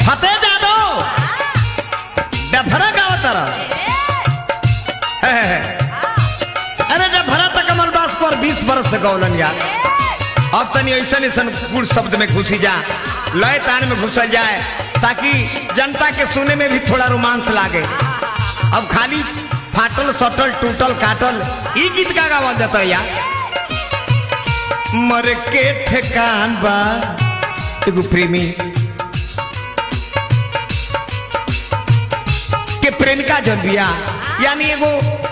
फतेह Jadav Dhafra गावतर अरे Dhafra तक कमल बास पर 20 बरस से गौलन यार अब तनी ऐसा ऐसा गुड़ शब्द में घुसी जा लय तान में घुसल जाए ताकि जनता के सुने में भी थोड़ा रोमांस लागे अब खाली फाटल सटल टूटल काटल ई गीत का गावल जाता है यार मर के ठेकान बा एगो प्रेमी के प्रेमिका जन बिया यानी एगो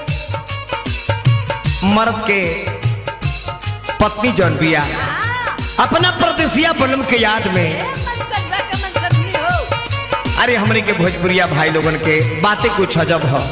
मर्द के पत्नी जन बिया अपना परदेसिया बलम के याद में अरे हमरे के भोजपुरिया भाई लोगन के बातें कुछ अजब हो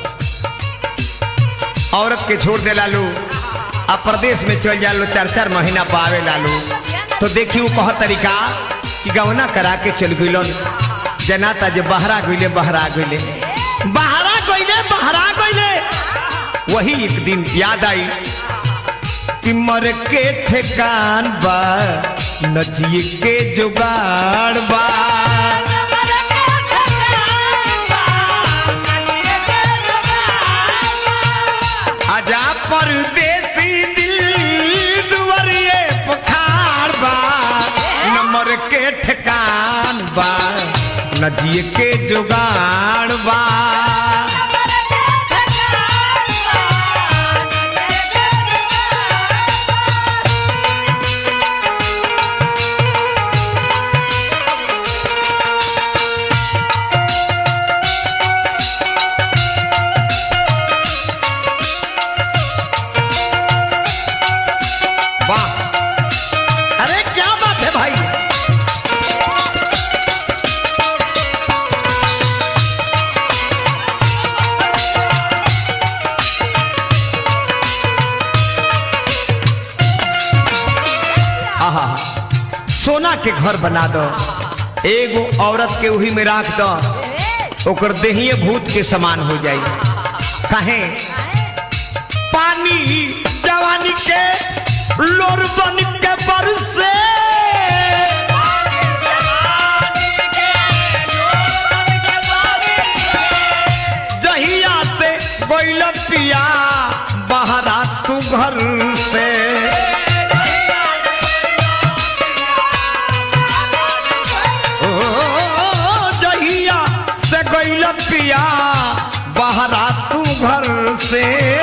औरत के छोड़ दे लालू आ प्रदेश में चल जालो चार चार महीना पावे लालू तो देखी वो कह तरीका कि गवना करा के चल गइलन जनाता जे बहरा गइले बहरा गइले बहरा गइले बहरा गइले वही एक दिन याद आई कि मर के ठेकान बा नचिए के जुगाड़ बा आजा परदेसी दिल दुवरिए पखार बा नंबर के ठेकान बा नजिए के जुगाड़ बा वाह अरे क्या बात है भाई आहा सोना के घर बना दो एगो औरत के उही में राख दो ओकर देहिए भूत के समान हो जाई काहे पानी जवानी के लोर बन के बरसे जहिया से बैल पिया बहरा तू घर से ओ, जहिया से गैल पिया बहरा तू घर से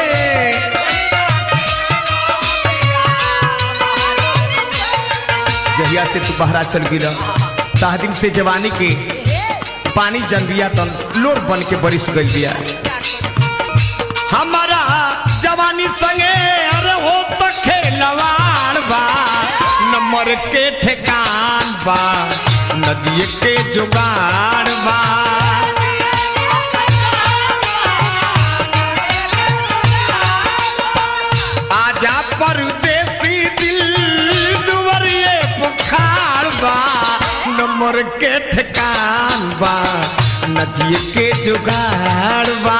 जहिया से तू बहरा चल गिरा ताहदिम से जवानी के पानी जन बिया तन लोर बन के बरिस गई बिया हमारा जवानी संगे अरे हो तो खेलवाड़ बा नंबर के ठेकान बा नदिए के जुगाड़ बा आजा परदेसी दिल दुवरिए बुखार बा नंबर के ठेकान बा नदिए के जुगाड़ बा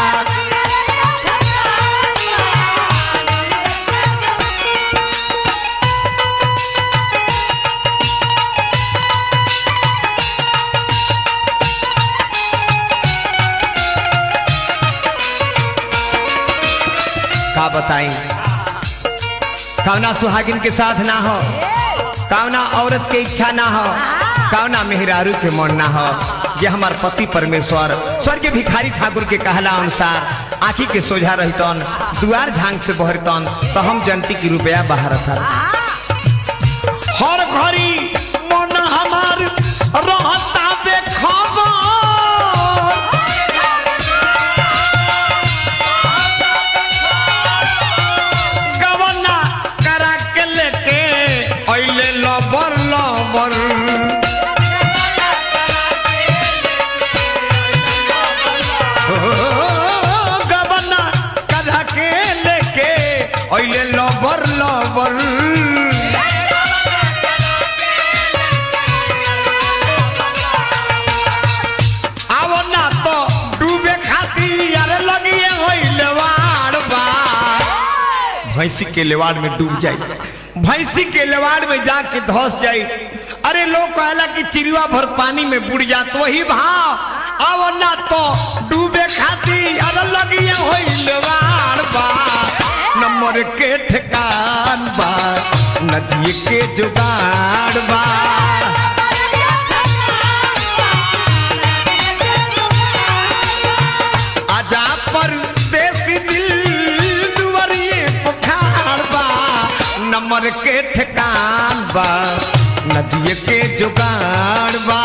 का बताई कौना सुहागिन के साथ ना हो कौना औरत के इच्छा ना हो कौना मेहरारू के मन ना हो ये हमार पति परमेश्वर स्वर्ग भिखारी ठाकुर के कहला अनुसार आखी के सोझा रहतन दुआर झांग से बहरतन तो हम जनती की रुपया बाहर था हर घड़ी मन हमार रहता बेखबर गवना करा के लेके अइले लबर लबर ओ, गवना करा के लेके अइले लबर लबर आवो ना तो डूबे खाती यार लगिए होइले वाड़ बा भैंसी के लेवाड़ में डूब जाई भैंसी के लेवाड़ में जाके धस जाई अरे लोग कहला कि चिड़िया भर पानी में बुड़ जात वही भाव अब ना तो डूबे खाती अरे लगिए होइलवाड़ बा नंबर के ठिकान बा नदिए के जुगाड़ बा आजा पर देसी दिल दुवरिए पुखार बा नंबर के ठिकान बा नदिए के जुगाड़ बा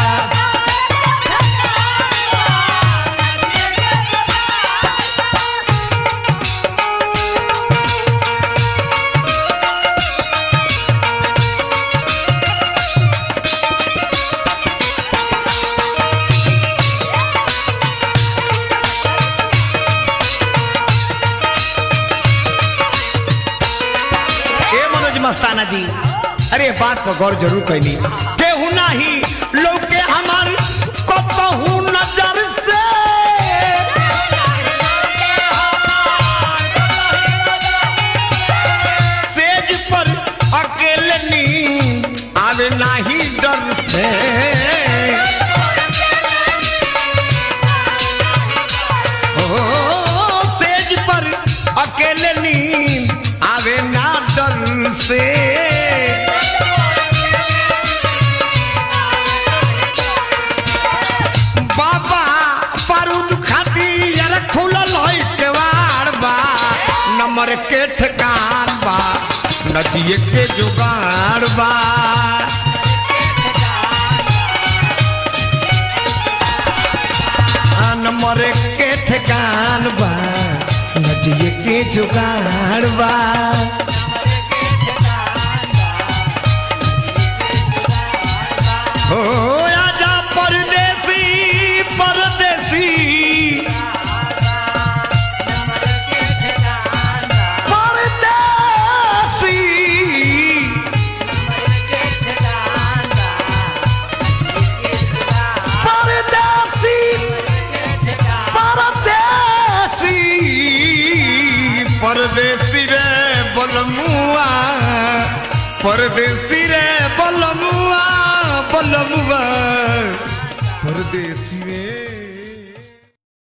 ए मनोज मस्ताना जी अरे बात पर गौर जरूर कैली केहू नाही लोग के हमार कतहू नजर से सेज पर अकेले नींद आवे नाही डर से ओ, सेज पर अकेले नींद आवे ना डर से बाबा बारूद खाती यार खुलल है केवाड़ बा नंबर के ठिकान बा नदिए के जुगाड़ बा आ, नंबर के ठिकान बा नदिए के जुगाड़ बा हो आजा परदेसी परदेसी परदेसी परदेसी परदेसी परदेसी रे बलमुआ परदेसी रे बलमुआ बलमुआ परदेसी रे